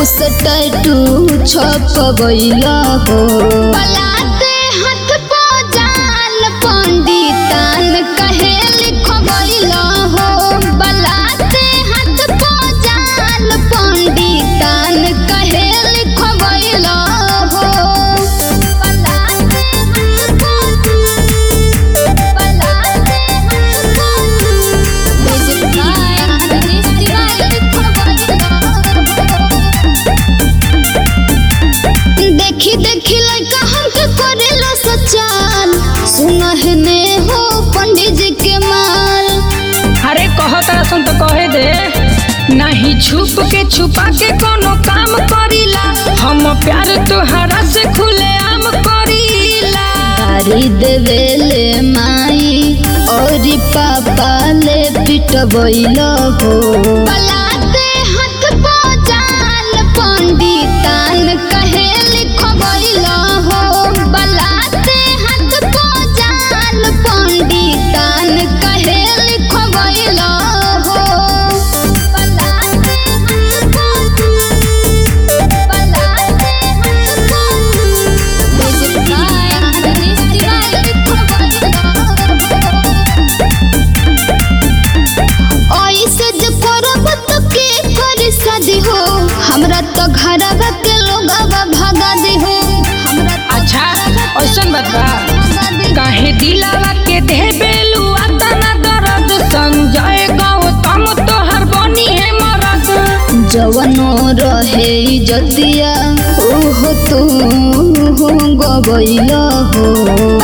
से टैटू छपबैला हो पलाते हाथ पो जान पंडितान कहे लिखबैला हो बलाते हाथ पो जान पंडितान कहे लिखबैला हो बलाते हाथ पो बलाते हाथ पो म्यूजिक बाय दिनेश तिवारी लिखबैला देखी देखी लड़का हमके करेला सचाल सुनह ने हो पंडित जी के माल अरे कहो तारा सुन तो कहे दे नहीं छुप के छुपा के कोनो काम करीला हम प्यार तोहरा से खुले आम करीला गाड़ी देवेले माई और पापा ले पिटबैल हो बलाते हाथ पो जाल पंडितान कहे लिखबैल हो बलाते हाथ पो जाल पंडितान कहे लिखबैल हो बलाते हाथ पो बलाते हाथ पो म्यूजिक बाय दिनेश तिवारी ऐसे जे करब त के कर शादी हो हमरा त घरवा के लोगवा भगा दे हो हमरा त अच्छा ऐसन बात बा भगा दे काहे दिलावा के दे बेलू आता ना दर्द संजय गौतम तोहर बनी है मरद जवनो रहे इजतिया ओहो तू हो गबैल हो